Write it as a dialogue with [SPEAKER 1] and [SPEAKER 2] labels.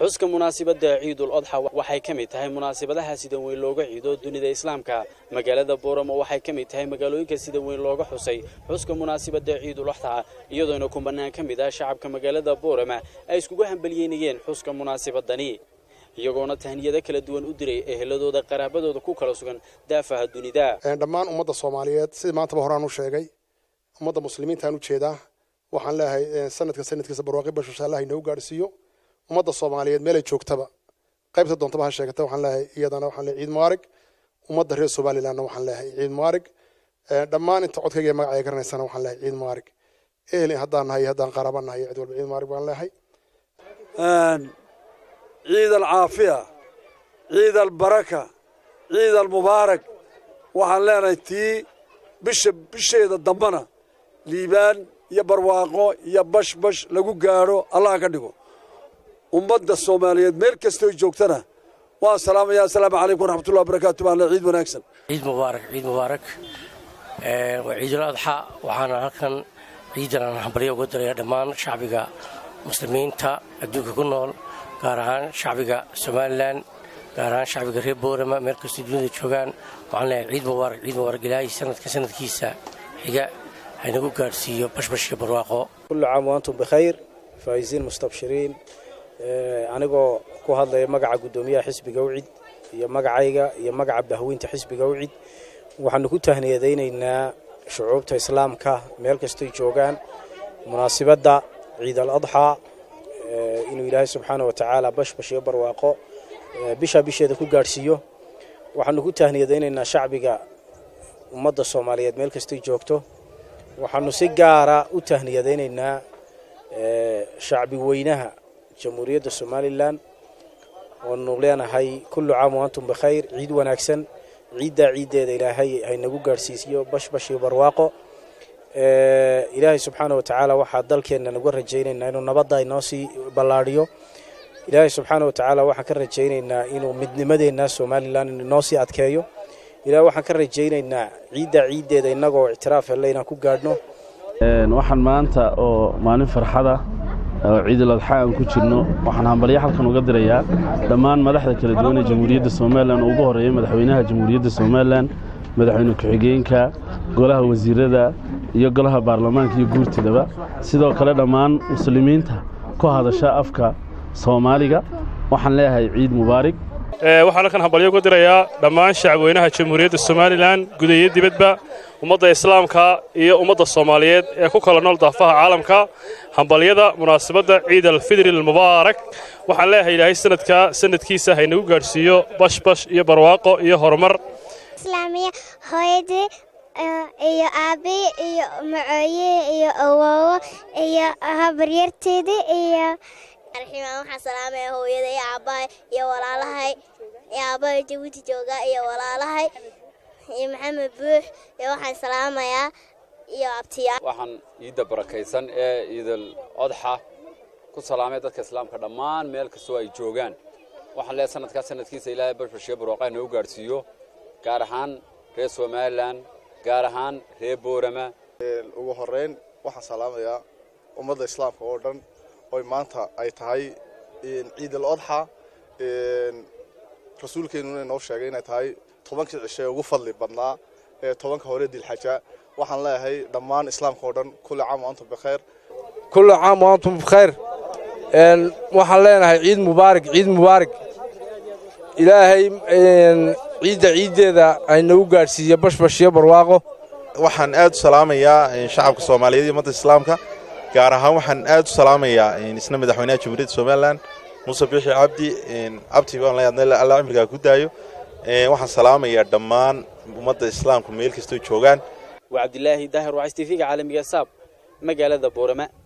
[SPEAKER 1] xuska munaasabadda ciidul odxa waxay ka mid tahay munaasabadaha sida weyn looga ciido dunida islaamka magaalada booramo waxay ka mid tahay magaalooyinka sida weyn looga xusay xuska munaasabadda ciidul odxa iyadoona kubanaan ka mid ah shacabka magaalada boorama ay iskugu hambaliyeynayeen xuska munaasabadani iyagoona tahniyado kala duwan u diray eheladooda qaraabadooda ku kala sugan daafaha dunida
[SPEAKER 2] dhammaan ummadda soomaaliyeed sidii maantaba horaan u sheegay ummadda muslimiintaan u jeedaa waxaan leeyahay sanadka sanadkiisa barwaaqi bashasha allah inoogu gaadhsiiyo ummadda soomaaliyeed meelay joogtaba qaybta doontaba ha sheegata waxaan leeyahay iyadana waxaan leeyahay ciid mubaarag ummadda reer somalilandna waxaan leeyahay ciid mubaarag dhammaan inta codkayga iyo magacay garanaysana waxaan leeyahay ciid mubaarag ehel haddaan nahay haddaan qaraaba nahay cid walba ciid mubaarag baan leeyahay
[SPEAKER 3] ciid alcaafiya ciid albaraka ciid almubaarak waxaan leenahay tii bisha bisheeda dambana liibaan iyo barwaaqo iyo bashbash lagu gaadho allah ka dhigo ummadda soomaaliyeed meel kastooy joogtana waan salaamaya assalaamu calaykum waraxmatullahi wabarakaatu baan le ciid wanaagsan
[SPEAKER 4] ciid mubaarak ciid mubaarak waa ciidul adxa waxaana halkan ciidan aan hambalyo uga diraya dhammaan shacbiga muslimiinta adduunka ku nool gaar ahaan shacbiga somalilan gaar ahaan shacbiga reer boorama meel kastoo dunida joogaan waxaan leeyahay ciid mubaarak ciid mubaarak ilaahay sanadka sanadkiisa xiga haynagu gaadhsiiyo bashbashka barwaaqo
[SPEAKER 5] kullu caam waantum bikhayr faa'iisiin mustabshiriin anigoo ku hadlaya magaca guddoomiyaha xisbiga ucid iyo magacayga iyo magaca bahweynta xisbiga ucid waxaanu ku tahniyadaynaynaa shucuubta islaamka meel kastoy joogaan munaasibadda ciid al adxaa inuu ilaahay subxaana wa tacaala bashbash iyo barwaaqo bishaa bisheeda ku gaadhsiiyo waxaanu ku tahniyadaynaynaa shacbiga ummadda soomaaliyeed meel kastay joogto waxaanu si gaara u tahniyadaynaynaa shacbi weynaha jamhuuriyadda somalilan oonu leenahay kullu caam waantum bikhayr ciid wanaagsan ciiddaa ciiddeeda ilaahay haynagu gaadhsiisiyo bashbash iyo barwaaqo ilaahay subxaana wa tacaala waxaa dalkeenna naga rajaynaynaa inuu nabadda inoo sii ballaadhiyo ilaahay subxaana wa tacaala waxaan ka rajaynaynaa inuu midnimadeenna somalilan inoo sii adkeeyo ilahay waxaan ka rajaynaynaa ciiddaa ciiddeeda innagoo ictiraaf helle inaan ku gaadhno
[SPEAKER 6] waxaan maanta oo maalin farxada oo ciidul adxa aan ku jirno waxaan hambalyo halkan uga dirayaa dhammaan madaxda kala duwan ee jamhuuriyadda somalilan oo ugu horreeya madaxweynaha jamhuuriyadda somalilan madaxweyne ku-xigeenka golaha wasiirada iyo golaha baarlamaanka iyo guurtidaba sidoo kale dhammaan muslimiinta ku hadasha afka soomaaliga waxaan leeyahay ciid mubaarig
[SPEAKER 7] waxaan halkan hambalyo uga dirayaa dhammaan shacabweynaha jamhuuriyadda somalilan guda iyo dibadba ummadda islaamka iyo ummadda soomaaliyeed ee ku kala nool daafaha caalamka hambalyada munaasabadda ciid alfidri almubaarak waxaan leeyahay ilaahay sanadka sanadkiisa haynagu gaadhsiiyo bashbash iyo barwaaqo iyo horumar
[SPEAKER 8] hooyadii iyo aabbii iyo macooye iyo awoowo iyo habaryarteedii iyo
[SPEAKER 9] arximaan waxaan salaamaya hooyada iyo aabbahay iyo walaalahay iyo aabbahay jabuuti jooga iyo walaalahay iyo maxamed buux iyo waxaan salaamayaa iyo abtiyaa
[SPEAKER 10] waxaan ciidda barakaysan ee ciidal odxa ku salaamay dadka islaamka dhammaan meel kastoo ay joogaan waxaan leeyahay sanadkaa sanadkiisa ilaahay bashbashiyo barwaaqaha noo gaadhsiiyo gaar ahaan reer somalilan gaar ahaan reer boorama
[SPEAKER 11] ugu horrayn waxaan salaamayaa ummadda islaamka oo dhan oy maanta ay tahay ciid al odxa rasuulkeennuna inoo sheegay inay tahay tobankii cishe ugu fadli badnaa ee tobanka hore dilxaja waxaan leeyahay dhammaan islaamka oo dhan kulli caam waantum bikhayr
[SPEAKER 12] kulli caam waantum bikhayr waxaan leenahay ciid mubaarig ciid mubaarig ilaahay ciidda ciiddeeda aynagu gaadhsiiyo bashbashiyo barwaaqo
[SPEAKER 13] waxaan aad u salaamayaa shacabka soomaaliyeed iyo ummadda islaamka gaar ahaan waxaan aad u salaamayaa isna madaxweynaha jamhuuriyadda somalilan muuse biixi cabdi cabdi baan leeyahay alla cimrigaa ku daayo waxaan salaamayaa dhammaan ummadda islaamka meel kastoo joogaan
[SPEAKER 1] waa cabdilaahi daahir waa s t v-ga caalamiga saab magaalada boorama